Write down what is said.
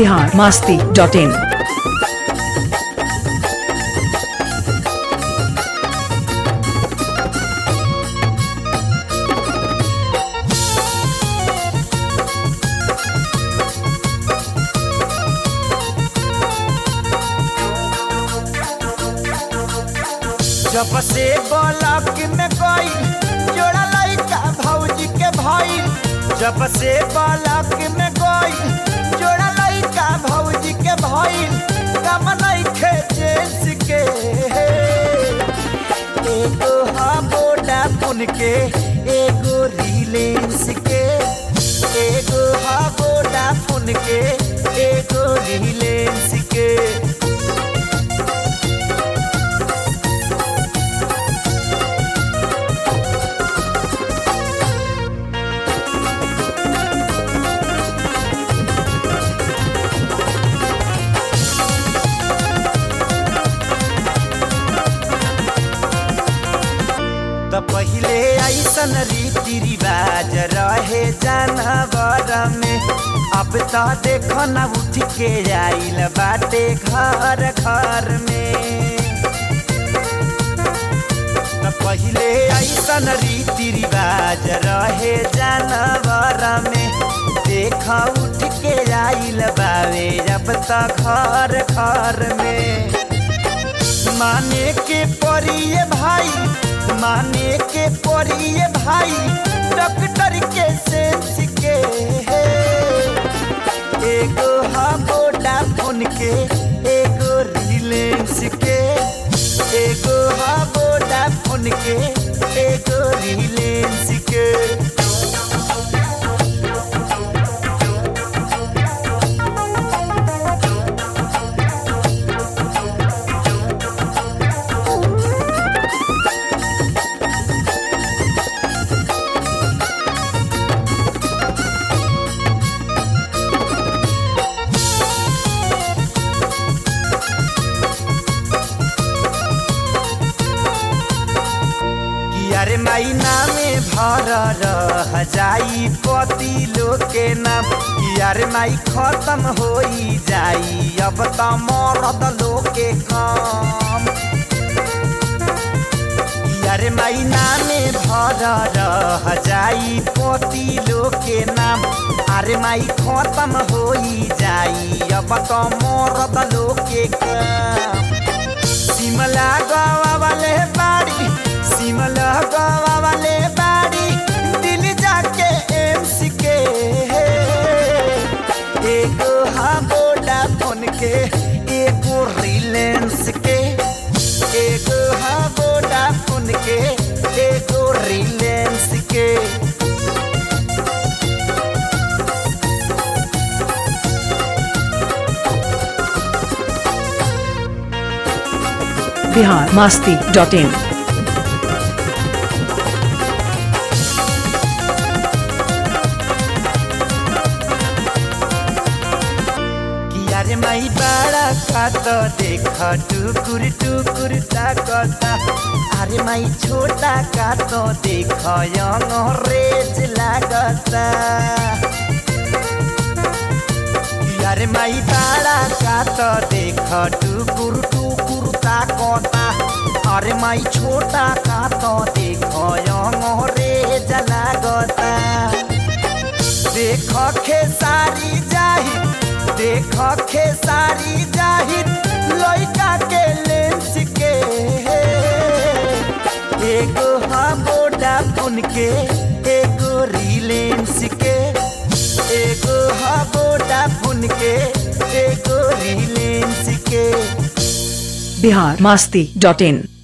Bihar Masti dot in जब से block में गई जोड़ा लइका भौजी के भइल जब से ब्लॉक में गई जोड़ा लइका भौजी के भइल कम नइखे जेंस के एगो हा बोडा पुन के एगो रिलेंस के एगो हा बोडा पुन के एगो रिलेंस के त पहिले ऐसन रीति रिवाज रहे जानवर में अब त देख न उठ के आइल बाटे घर घर में त पहिले ऐसन रीति रिवाज रहे जानवर में देख उठ के आइल बावे अब त घर घर में माने के परिए भाई माने के परिए भाई डॉक्टर के सेंस के एगो हा बोडा फोन के एगो रिलेंस के एगो हा बोडा फोन के एगो रिलेंस के कि अरे माई नामे भर रह जाई पति लोग के नाम कि अरे माई खत्म होई जाई अब त मरद लोग के काम कि अरे माई नामे भर रह जाई पति लोग के नाम अरे माई खत्म होई जाई अब त मरद लोग के काम सिमला गवा वाले बाड़ी सिमला गवा वाले बाड़ी दिल जाके एम्स के एगो हा बोडा फोन के एगो रिलेंस के एगो हा बोडा फोन के एगो रिलेंस के बिहार मास्ती डॉट इन कि अरे माई बाड़ा खात देख टुकुर टुकुर ताकता अरे माई छोटा कात देख अंग्रेज लागता कि अरे माई बाड़ा कात देख टुकुर टुकुर ताकता अरे माई छोटा कात देख अंग्रेज लागता देख खेसारी जाहि देख खेसारी जाहि लइका के लेंस के एगो हा बोडा फोन के एगो रिलेंस के एगो हा बोडा फोन के एगो रिलेंस के बिहार मास्ती डॉट इन